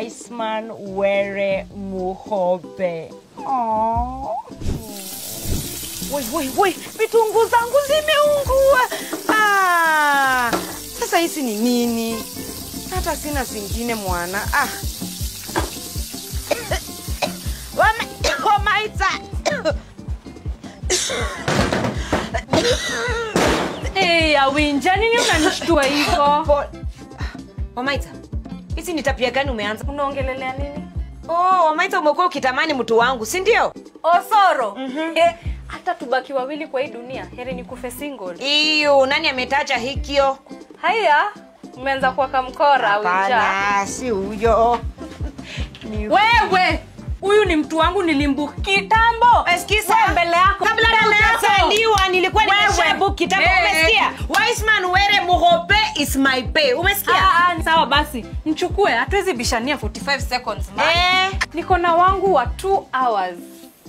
Wiseman Were Muhobe. Oh. Woi, woi, woi, vitunguu zangu zimeungua. Ah, sasa hizi ni nini? Hata sina zingine mwana. Ah. Wama- Wamaita. Hey, Awinja, nini unanishtua hivyo? Po- Wamaita, hizi ni tabia gani umeanza? Unaongelelea nini? Oh, Wamaita umekuwa ukitamani mtu wangu, si ndio? Osoro. Eh, hata tubaki wawili kwa hii dunia, heri ni kufe single. Iyo, nani ametaja hikyo? Haya, umeanza kuwaka mkora Awinja. Hapana, si huyo. Ni- Wewe, huyu ni mtu wangu nilimbu kitambo. Umesikiza? Wewe mbele yako. Kabla Mbele yako. hujazaliwa nilikuwa Wewe. nimeshabook kitabu. Eh, Umesikia? Wiseman Were Muhobe is my pay. Umesikia? Ah, ah, sawa basi mchukue hatuwezi bishania 45 seconds man. Eh. niko na wangu wa 2 hours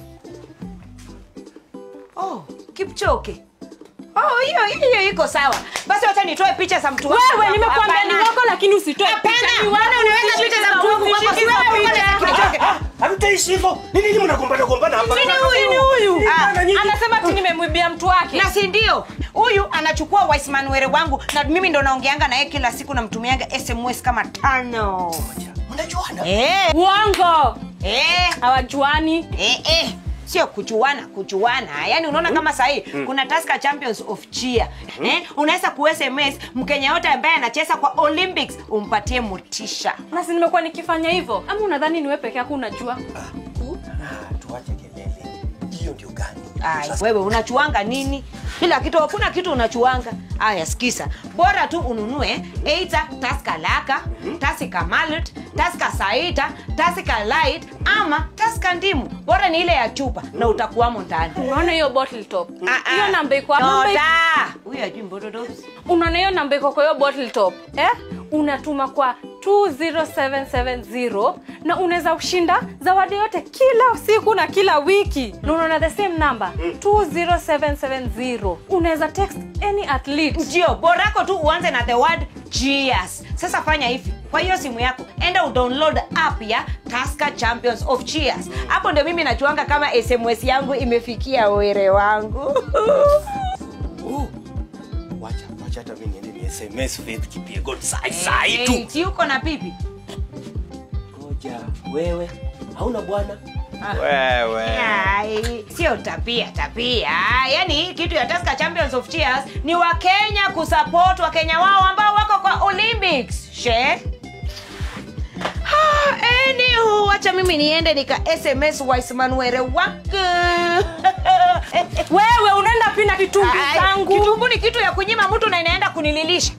Oh, Kipchoge. Oh, hiyo hiyo iko sawa. Basi wacha nitoe picha za mtu wangu. wewe nimekuambia ni Hapana. wako lakini usitoe Hapana, picha. Ni mbona wako, unaweka usishike picha za za mtu wangu wangu, kwako? usishike Si za wewe picha. uko na Kipchoge. Hamtaishi hivyo. Ni nini mnagombana gombana hapa? Nini huyu? Ni huyu Ah, Bana, nyinyi- anasema ati nimemwibia mtu wake na si ndio huyu anachukua Wiseman Were wangu na mimi ndo naongeanga naye kila siku namtumianga sms kama tano Mnajuana? eh, uongo eh, hawajuani eh, eh. sio kuchuana kuchuana yaani unaona kama sahii kuna Tusker champions of cheer eh, unaweza ku sms mkenya yote ambaye anacheza kwa olympics umpatie motisha na si nimekuwa nikifanya hivyo ama unadhani niwe peke yako unajua Ah, tuache kelele. Hiyo ndio gani? Ay, Sasa- wewe unachuanga nini kila kitu hakuna kitu unachuanga aya skisa bora tu ununue eita taska laka tasika malet taska saita tasika light ama taska ndimu bora ni ile ya chupa na utakuwamo ndani unaona hiyo bottle top Ah, ah. hiyo namba iko hapo. Namba iko- Nota. huyu ajui mbododos unaona hiyo namba iko kwa hiyo bottle top eh? unatuma kwa 20770 na unaweza kushinda zawadi yote kila siku na kila wiki na unaona the same number 20770 unaweza text any athlete ndio borako tu uanze na the word cheers sasa fanya hivi kwa hiyo simu yako enda udownload app ya Tusker champions of cheers hapo ndio mimi nachuanga kama sms yangu imefikia were wangu Oh. Wacha, wacha hata mimi niende ni SMS Faith Kipyegon sai sai tu. Eh, si uko na pipi Ngoja, wewe hauna bwana? Wewe. Ai, sio tabia tabia yaani hii kitu ya Tusker champions of cheers ni wakenya kusupport wakenya wao ambao wako kwa olympics she Ah, anywho, wacha mimi niende nika sms waismanwere wake wewe unaenda pina kitungi Ai, zangu kitumbu ni kitu ya kunyima mtu na inaenda kunililisha